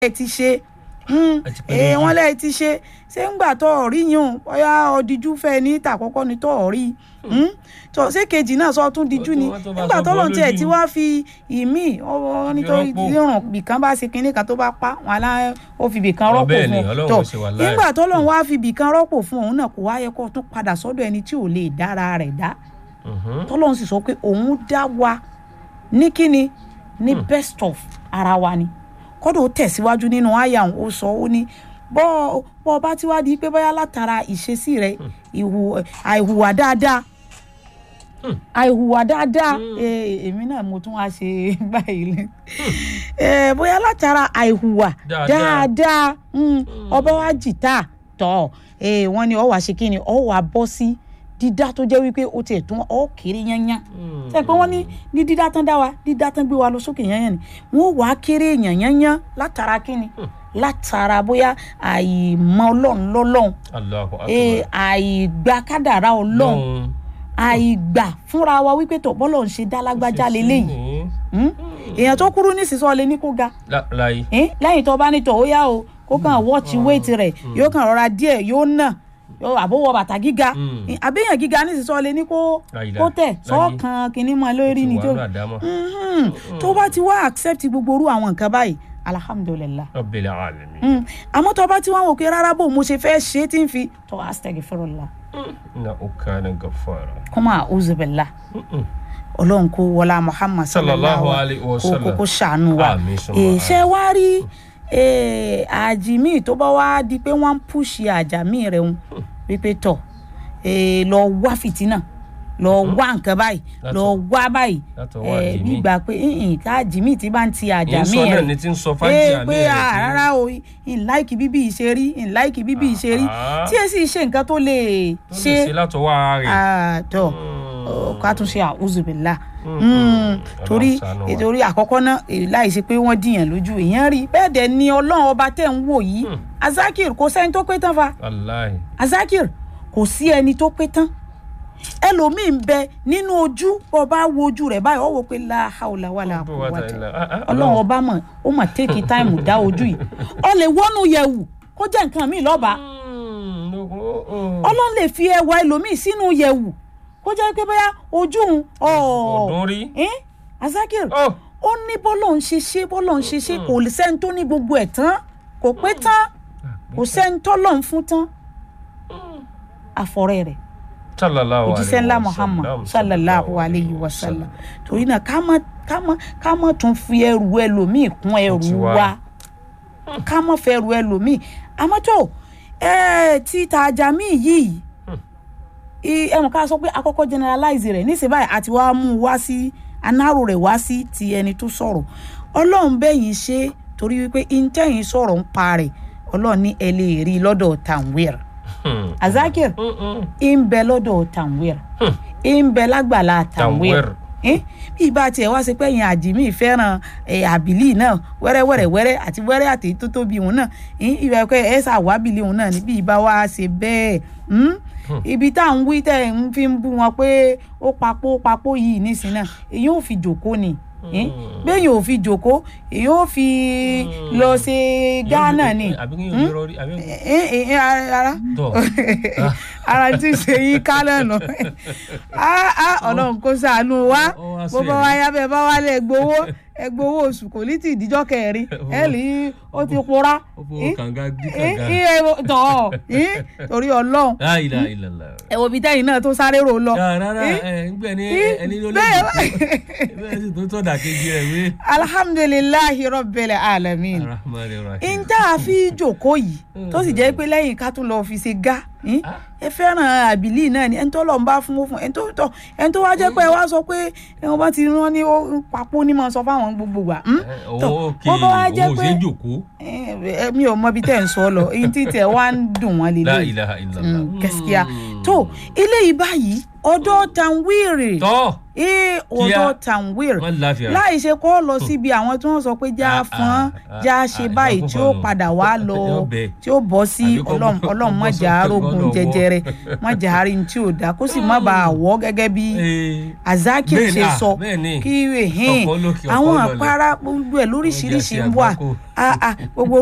ẹ ti ṣe mm, Ẹ ti pé eh, méjì. wọ́n lẹ́ẹ̀ ti ṣe ṣé ń gbà tó ọ̀rí yùn bóyá ọ̀díjú fẹ́ ní ìtàkọ́kọ́ ni tó ọ̀rí mm, tó ṣé kejì náà sọ tún díjú ni Ó tún wá tó bá nígbà sọ tó lọ́n bọ́ tiẹ̀ lójú tí ni. wá fi ìmí ọ nítorí rọ́pò. rírùn bìkan bá ṣe kinní kan tó bá pa wọn alá ó fi bìkan Ọ rọ́pò bẹ́ẹ̀ fún ni, ọ Ọlọ́run tó ó ṣe wà láì. nígbà tó lọ́n wá fi bìkan rọ́pò fún òun náà kò wá yẹ kó tún padà sọ́dọ̀ ẹni tí ò lè dára rẹ̀ dá Mhm. tọ́lọ́run sì sọ pé òun dá wa ní kíni ní best of ara wa ni kọ́dọ̀ ó tẹ̀síwájú nínú àyà òun ó sọ ó ní bọ́ bọ́ ọba tí wàá di pé bóyá látara ìṣesí rẹ ìhù àìhùwà dáadáa àìhùwà dáadáa eh, èmi náà mo tún wá ṣe báyìí Eh, bóyá látara àìhùwà Dáadáa. dáadáa mm, ọba wa jìtá tọ eh, wọ́n ní ọ wá ṣe kí ni ọ wá bọ́ sí dídá tó jẹ́ wípé ó tiẹ̀ tún ọ kéré yányán ṣe pé wọ́n ní ní dídá tán dá wa dídá tán gbé wa lọ sókè yányán ni wọ́n wà á kéré èèyàn yányán látara kí ni látara bóyá àìmọ̀ ọlọ́run lọ́lọ́run Allahu akbar. eh, àìgbà kádàrá ọlọ́run Lọ́hùn. àìgbà fúnra wa wípé tó bọ́lọ̀ ń ṣe dá lágbájá leléyìí Ní- Hmm? èèyàn tó kúrú ní sísọ lè ní kó ga lá- láyé. Eh, lẹ́yìn tó bá ní tọ̀ ó yá o kó kàn wọ́ọ̀tì wéètì rẹ̀ yóò kàn rọra díẹ̀ yóò nà yóò àbówọ bàtà gíga Mm. Eh, àbẹ́yàn gíga ní sísọ lè ní kó Láyé, kó tẹ̀ láyé. sọ́ọ̀kan kìíní mọ́ lórí ni Ti tó wà ní àdámọ̀. Mhm. tó bá ti wá accept gbogbo orú àwọn nǹkan báyìí alhamdulilah Rabbil alamin. Mm. àmọ́ tó bá ti wá wò pé rárá bò mo ṣe fẹ́ ṣe é tí ń fi tó astaghfirullah Innahu kana ghaffara. kọ́mọ àwùzùbẹ̀lá Mm-mm. ọlọ́run kó wọlá muhammad Sallallahu sallallahu alayhi wa kó kó sallam. kó ṣàánú wa Àmín, summa Eh, àmín. ṣé wá rí eh, àjìmí tó bá wá di pé wọ́n ń pùṣì àjàmí rẹ̀ ń wípé tọ̀ eh, lọ wá fìtínà lọ wá nǹkan báyìí Láti- lọ wá báyìí látọwọ́ Eh, àjìmí. gbígbà pé ìhìn ká àjìmí tí bá ń ti àjàmí Ìsọ náà rẹ̀ ni ti ń sọ ee fájà pé ah, rárá o ìláìkì bíbí ìṣerí ìláìkì bíbí ìṣerí Ah. tí ẹ sì ṣe nǹkan tó lè tó lè ṣe ṣe látọwọ́ ara rẹ̀. àtọ̀ Mm. ká tún ṣe àwùzùbìlà Mm. torí Ọlọ́run ṣàánú wa. torí àkọ́kọ́ náà èyí láì ṣe pé wọ́n dìyàn lójú èèyàn rí bẹ́ẹ̀ dẹ̀ ni ọlọ́run ọba tẹ̀ ń wò yìí Mm. azakir kò sẹ́ni tó pé tán fa Wallahi. azakir kò sí ẹni tó pé tán ẹlòmíì ń bẹ nínú ojú ọba wo ojú rẹ̀ báyìí ó wò pé láhàólà wà Bó wá ta láàkúwàtà ilẹ̀. Ah, ah, ọlọ́run ọba mọ̀ ó mà tẹ́kì táìmù dá ojú yìí ọ lè wọ́nú yẹ̀wù kó jẹ́ nǹkan míì lọ́ba Mm, no, oh, oh. ọlọ́run lè fi ẹwà ẹlòmíì sínú yẹ̀wù kó jẹ́ pé bóyá ojú òun ọ̀ọ́ Ọ̀dún rí. ẹ́n azakir Oh. ó ní bọ́lọ̀ ń ṣe ṣe bọ́lọ̀ ń ṣe ṣe kò lè sẹ́ni tó ní gbogbo ẹ̀ tán kò pé tán kò sẹ́ni tọ́lọ̀ ń fún tán àfọ̀rẹ́ rẹ̀ Sallallahu òjíṣẹ́ alayhi ńlá wa muhammad sallam. sallallahu alayhi wa sallam torí náà ká má ká má ká má tún fi ẹrù ẹlòmíì kún ẹrù tiwa. wa ká má fẹ́ ẹrù ẹlòmíì àmọ́ tó ẹ ti tàjà míì yìí i- ẹ mọ̀ ká sọ pé akọ́kọ́ generalize rẹ̀ níṣẹ́ báyìí àti wàá mú un wá sí anáró rẹ̀ wá sí ti ẹni tó sọ̀rọ̀ ọlọ́run bẹ́yìn ṣe torí wípé intẹ́yìn sọ̀rọ̀ ń pa rẹ̀ ọlọ́run ní ẹ lè rí i lọ́dọ̀ tanwir Hmm. azakir Mm, mm. ń bẹ lọ́dọ̀ tanwir Hmm. ń bẹ lágbàlá tanwir Tanwir. Eh, bí ibà tiẹ̀ wá sí pé ẹ̀yin àjìmí fẹ́ràn eh, àbílí náà wẹ́rẹ́wẹ́rẹ́ wẹ́rẹ́ àti wẹ́rẹ́ àti tó tóbi òun náà eh, ibà pé ẹ̀ ṣàwábìlì òun náà ní bí ibà wá ṣe bẹ́ẹ̀ hmm? ibi tá à ń wí tẹ̀ ń fi ń bú wọn pé ó papò papò yìí nísìnyí náà èyí ò fi jòkó ni eh? bẹ́ẹ̀ yóò fi jòkó èyí ò fi lọ ṣe gánà ni àbí kí yóò rọrí àbí Eh, eh, eh, ara tọ ara tí ń ṣe yín ká lẹ́nu ọlọ́run kó ṣàánú wa Ó wá sí bó bá ẹ̀rí. wá yá bẹ́ẹ̀ bá wá lẹ̀ gbowó ẹ gbowó oṣù kò ní tì díjọ́ kẹrin ẹ lè ó ti pora ó fowó kànga dí Eh, kànga eh, eh, tọ̀ eh, torí ọlọ́run la ilaha illallah. ẹ wo ibi tẹ́yìn náà tó sáré rò lọ Ya, rárá Eh, ẹ ń gbẹ ní eh, ẹni ló lè bẹ́ẹ̀ bẹ́ẹ̀ sì tó tọ́da kejì rẹ̀ wé. alhamdulilayi rabbil alamin Ar-Rahman Ar-Rahim. n tá a fi jókòó yìí tó sì jẹ́ pé lẹ́yìn ká tún lọ fi ṣe gá eh, ẹ fẹ́ràn àbílí náà ni ẹni tó lọ ń bá fún ó fún ẹni tó tọ ẹni tó wá jẹ́ pé ẹ wá sọ pé ẹni bá ti rán ní ó papò ní mọ̀ sọ fáwọn gbogbo wa hmm? Eh, Tọ, òun òkè bó bá wá jẹ́ òun ò pé ṣe é jòkó. Eh, eh, mi ò mọ ibi tẹ́ ń sọ lọ èyí tí tẹ̀ wá ń dùn wọ́n La lélẹ̀ ilaha illallah. gaskiya tó eléyìí báyìí ọ̀dọ̀ tanwere tọ́ ee ọ̀dọ̀ tanwere wọ́n láfíà. láì ṣe kó lọ síbi àwọn tí wọ́n sọ pé já Ah, fún ah, já ah, ṣe ah, báyìí ìyókù tí ó fọnù. padà wá lọ Yóò bẹ̀. tí ó bọ́ sí Àbí kó ọlọ́run bọ́- ọlọ́run kó má bọ́ jà á sókè rógun gbọ́dọ̀ wọ́. jẹjẹrẹ má jà á rí ní tí ò dáa kó sì má bàa wọ́ gẹ́gẹ́ bí Ee, azaki bẹ́ẹ̀ ṣe ni, ah, sọ bẹ́ẹ̀ ni. kí ehin Ọ̀pọ̀ lókè, ọ̀pọ̀ àwọn lọlẹ̀. àpárá gbogbo ẹ̀ lóríṣiríṣi Ó jẹ́ ń wà àti àgbákò. Ah, ah, gbogbo